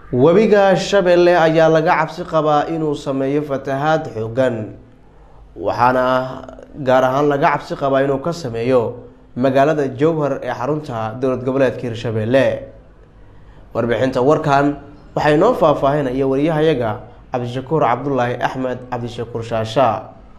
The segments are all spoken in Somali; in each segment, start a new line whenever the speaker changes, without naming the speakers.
webiga shabeelle ayaa laga cabsi qabaa inuu sameeyo fatahaad xoogan waxaana gaar ahaan laga cabsi qabaa inuu ka sameeyo magaalada jowhar ee xarunta dowlad goboleedka hirshabeelle warbixinta warkan waxaa inoo faahfaahinaya wariyahayaga cabdishakuur cabdulaahi axmed cabdishakuur shaasha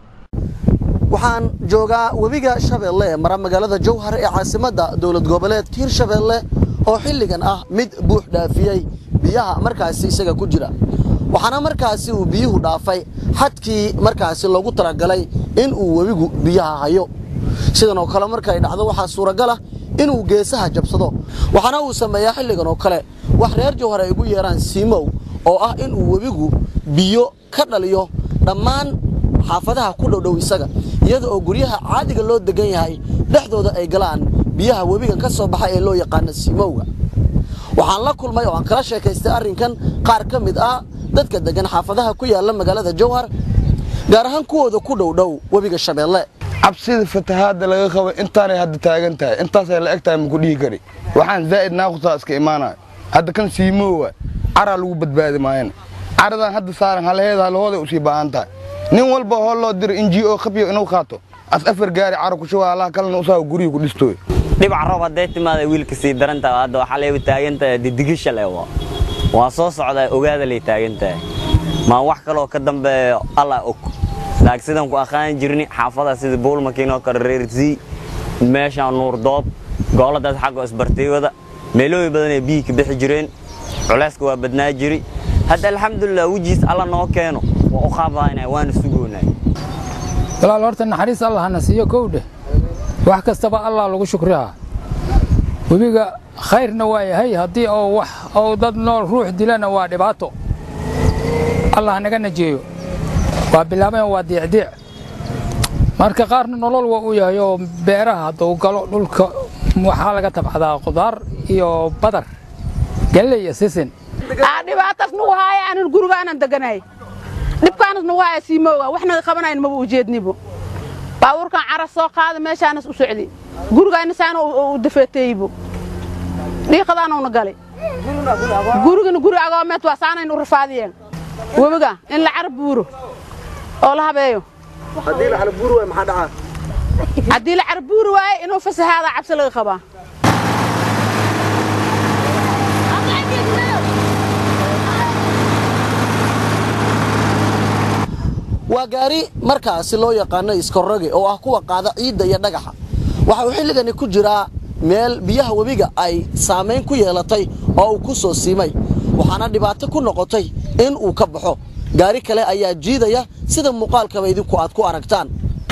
waxaan joogaa webiga shabeelle ee mara magaalada jowhar ee caasimadda dowlad goboleedka hirshabeelle oo xilligan ah mid buux dhaafiyey biyaha markaasi isaga ku jira waxaana markaasi uu biyuhu dhaafay xadkii markaasi loogu talagalay in uu webigu biyaha hayo sidan oo kale markay dhacdo waxaa suuragal ah inuu geesaha jabsado waxaana uu sameeyaa xilligan oo kale wax reer jowhar ay ugu yeeraan siimow oo ah inuu webigu biyo ka dhaliyo dhammaan xaafadaha ku dhowdhow isaga iyada oo guryaha caadiga loo degan yahay dhexdooda ay galaan biyaha webiga ka soo baxa ee loo yaqaano siimowga waxaan la kulmay oo aan kala sheekaystay arrinkan qaar ka mid ah dadka degan xaafadaha ku yaala magaalada jowhar gaar ahaan kuwooda ku dhowdhow webiga shabeelle
cabsida fatahaadda laga qabo intaanay hadda taagan tahay intaasay la eg tahay maku dhihi kari waxaan zaa'id naaqusaa iska imaanayo hadda kan siimoowa caraa lagu badbaadi maayana caradan hadda saaran halaheeda halahooday usii baahan tahay nin walba hoo loo diro in g o khabyo inuu qaato as afar gaari cara kushuba allaha kalena usaa gurihii ku dhistooy
dhibac roob hadday timaada wiilka sii darantaha hadda waxaa leeba taagantahay didigisha leewa waa soo socdaa ogaada lay taagantahay maa wax kaloo ka dambeeyo allah og laakiin sidaan ku aqaani jirni xaafada sida buulmakiinoo kale reersii meeshaan nuurdoob gooladaas xagga isbartiywada meelooyin badan ee biyii ka bixi jireen culayska waa badnaa jiri hadda alxamdulilah wejiis alla noo keeno waa u qaabaynay waana sugoonay
walaal horta naxariis allah hana siiyo kowdhe wax kastaba allah lagu shukrihaa webiga khayrna waa yahay haddii oo wax oo dad nool ruux dilana waa dhibaato allah naga najeeyo waa bilaabeen waa diicdiic marka qaarna nolol waa u yahay oo beeraha hadduu galo dhulka waxaa laga tabcadaa qudaar iyo badar galley iyo sisin
dhibaatas nagu haaya aanan gurigaanan deganay dhibkaanas nagu haaya siimooga waxna qabanayn maba ujeednibo baabuurkan cara soo qaada meeshaanas u socdi gurigaana saana u dafeeteybo dhiiqadaanuna galay gurigana guri agoomeed waa saanayn u rafaadiyeen webiga in la cara buuro oo la habeeyo
haddii la xalabuuri waay maxaa dhacaa
haddii la cara buuri waaye inuu fasahaada cabsi laga qabaa
waa gaari markaasi loo yaqaano iskorroge oo ah kuwa qaada ciidda iyo dhagaxa waxa uu xilligani ku jiraa meel biyaha webiga ay saamayn ku yeelatay oo uu ku soo siimay waxaana dhibaato ku noqotay in uu ka baxo gaari kale ayaa jiidaya sida muuqaalkaba idinku aad ku aragtaan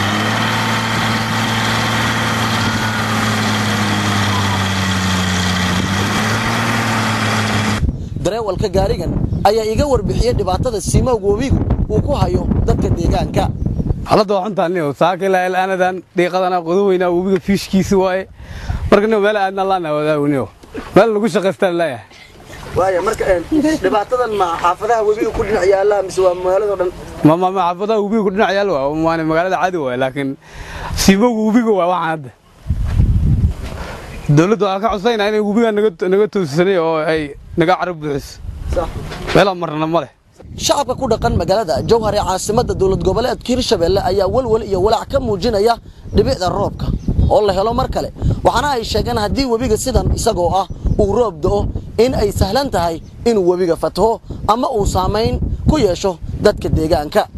dareewalka gaarigan ayaa iga warbixiyey dhibaatada siimowga webigu uu ku hayo dadka deegaanka
xaaladda waa xuntaan saaka ilaa ilaanadan dhiiqadana qodoweynaa webiga fiishkiisi waaye marka nin meel aadna laana wadaawniyo meel lagu shaqaystaan leeyahay
waaya marka dhibaatadan ma xaafadaha webiga ku dhinac yaalla mise waa magaalado dhan
ma ma ma xaafadaha webiga ku dhinac yaal waa maana magaalada caadi waaye laakiin siimowga webiga waa waxaan hadda dawladda waxaa ka codsanayna inay webiga naga naga toosisanay oo ay naga carab buuxiso meelaa marna ma leh
shacabka ku dhaqan magaalada jowhar ee caasimadda dowlad goboleedka hirshabeelle ayaa walwal iyo walaac ka muujinaya dhibicda roobka oo la helo mar kale waxaana ay sheegeen haddii webiga sidan isagoo ah uu roob da'o in ay sahlan tahay inuu webiga fataho ama uu saamayn ku yeesho dadka deegaanka